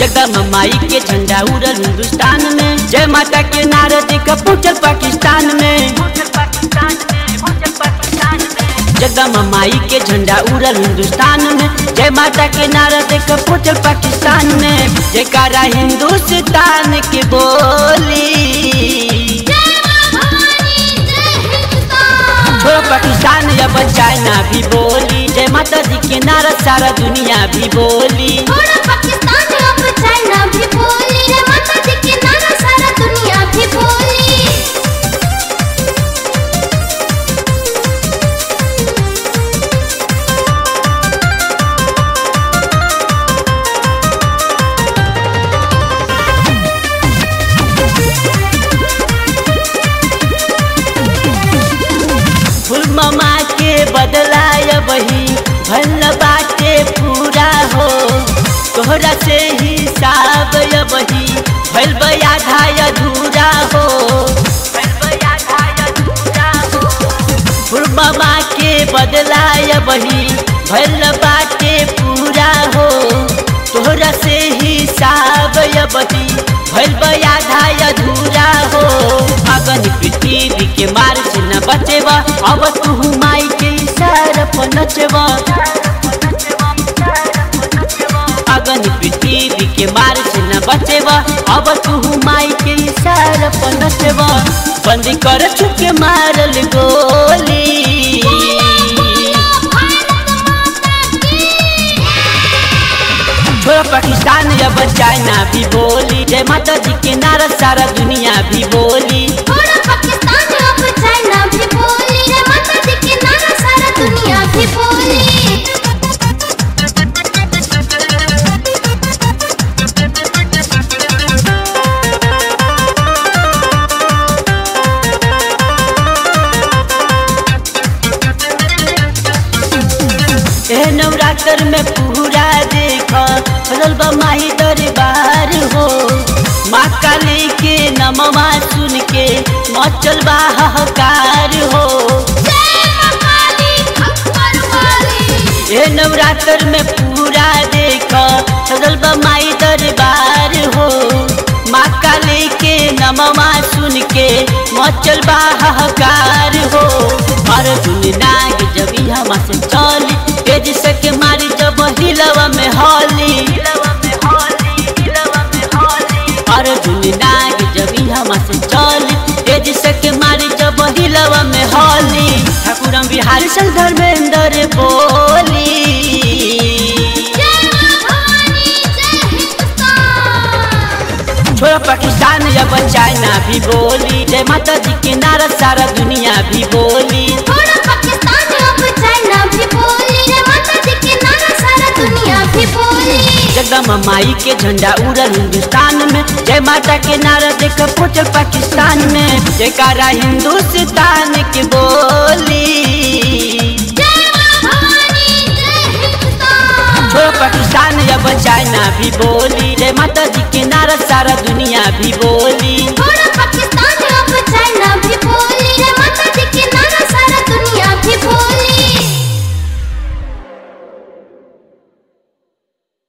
जगदम माई के झंडा उड़ल हिंदुस्तान में जय माता के नारा देख पहुंचल पाकिस्तान में जगदम माई के झंडा उड़ल हिंदुस्तान में जय माता के नारा देख पहुंचल पाकिस्तान में जयकारा हिंदुस्तान के बोली छोड़ो पाकिस्तान अब चाइना भी बोली जय माता जी के नारा सारा दुनिया भी बोली फुल ममा के बदलाय बही भल बाटे पूरा हो तोहरा से हिसाब बही भल आधा अधूरा हो फुल ममा के बदलाय बही भल बाटे पूरा हो तोहरा से हिसाब बही भल आधा अधूरा हो अगन पृथ्वी के मार से न बचेवा अब तू माई के इशारा पर नचवा अगन पृथ्वी के मार से न बचेवा अब तू माई के इशारा पर नचवा बंद कर चुके मारल गोली छोड़ो पाकिस्तान अब चाइना भी बोली जय माता जी के नारा सारा दुनिया भी बोली दुनिया भी बोली ए नवरात्र में पूरा देखा बदल माही दरबार हो माँ काली के नमवा सुन के मचल बा हाहाकार हो ए नवरात्र में पूरा देखा बदल माई दरबार हो माँ काली के नमवा सुन के मचल बा हाहाकार हो अर्जुन नाग जब यहाँ से चली तेज से के मारी जब हिलवा में हॉली अर्जुन नाग जब यहाँ से चली तेज से के मारी जब हिलवा में हॉली ठाकुरम बिहारी सल धर्मेंद्र बोली छोड़ो पाकिस्तान अब चाइना भी बोली जय माता जी के नारा सारा दुनिया भी बोली जगदम माई के झंडा उड़ल हिंदुस्तान में जय माता के नारा देख पहुंचल पाकिस्तान में जयकारा हिंदुस्तान के बोली छोड़ो पाकिस्तान अब चाइना भी बोली जय माता जी के नारा सारा दुनिया भी बोली पाकिस्तान